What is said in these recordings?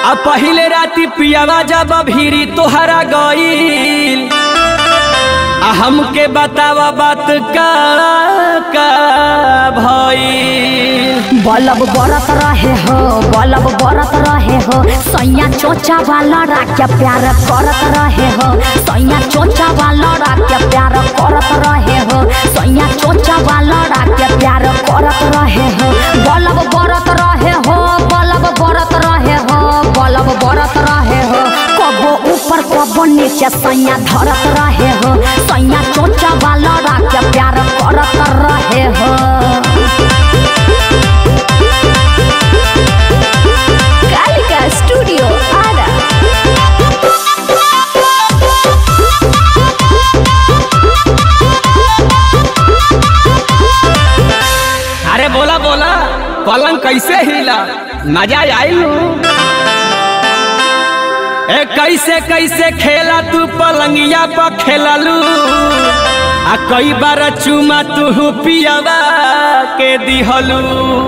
आ पहिले राती पियावा जब भीरी तोहरा गईल आ हमके बतावा बात का का भईल बलब बरत रहे हो बलब बरत रहे हो सैया चोचा वाला राख्या प्यार करत रहे हो सैया चोचा वाला राख्या प्यार करत रहे हो सैया चोचा वाला राख्या प्यार करत रहे हो बलब बरत रहे हो बलब बरत रहे हो बलब बरत रहे हो कबो ऊपर कबो नीचे सैया धरत रहे हो सैया चोचा वाला राख्या प्यार करत रहे हो Gallica Studio Ada. अरे बोला बोला पलंग कैसे हिला मजा आई ए कैसे कैसे खेला तू पलंगिया पर खेललू आ कई बार चुमा तू पियावा के दिहलू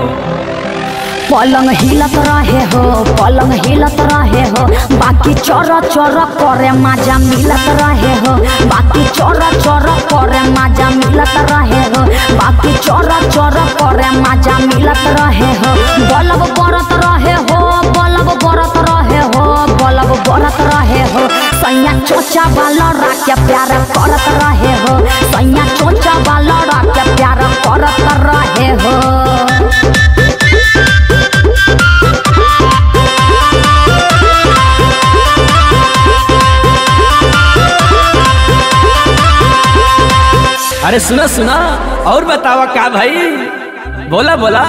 पलंग हिलत रहे हो पलंग हिलत रहे हो बाकी चोर चोर करे मजा मिलत रहे हो बाकी चोर चोर करे मजा मिलत रहे हो बाकी चोर चोर करे मजा मिलत रहे हो बलब बरत रहे हो बलब बरत रहे हो बलब बरत रहे हो सैया चोचा वाला राख्या प्यार करत रहे हो सैया चोचा वाला राख्या प्यार करत रहे हो अरे सुना सुना और बतावा का भाई बोला बोला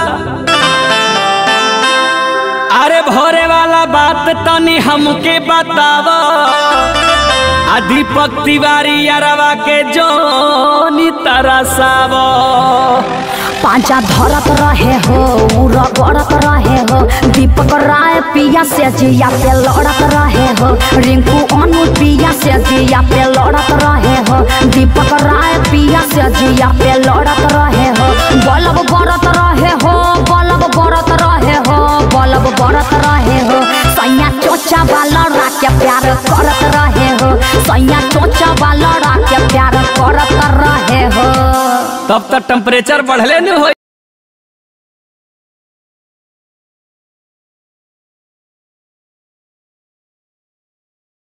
अरे भोरे वाला बात तनी हमके बतावा आ दीपक तिवारी अरवा के जोनी तरसावा पांचा धरत रहे हो उर गड़त रहे हो दीपक राय पिया से जिया पे लड़त रहे हो रिंकू अनु पिया से जिया पे लड़त रहे हो दीपक राय पिया से जिया पे लड़त रहे हो बलब बरत रहे हो बलब बरत रहे हो बलब बरत रहे हो सैया चोचा वाला राके प्यार करत रहे हो सैया चोचा वाला राके प्यार करत रहे हो तब तक टेम्परेचर बढ़ले न हो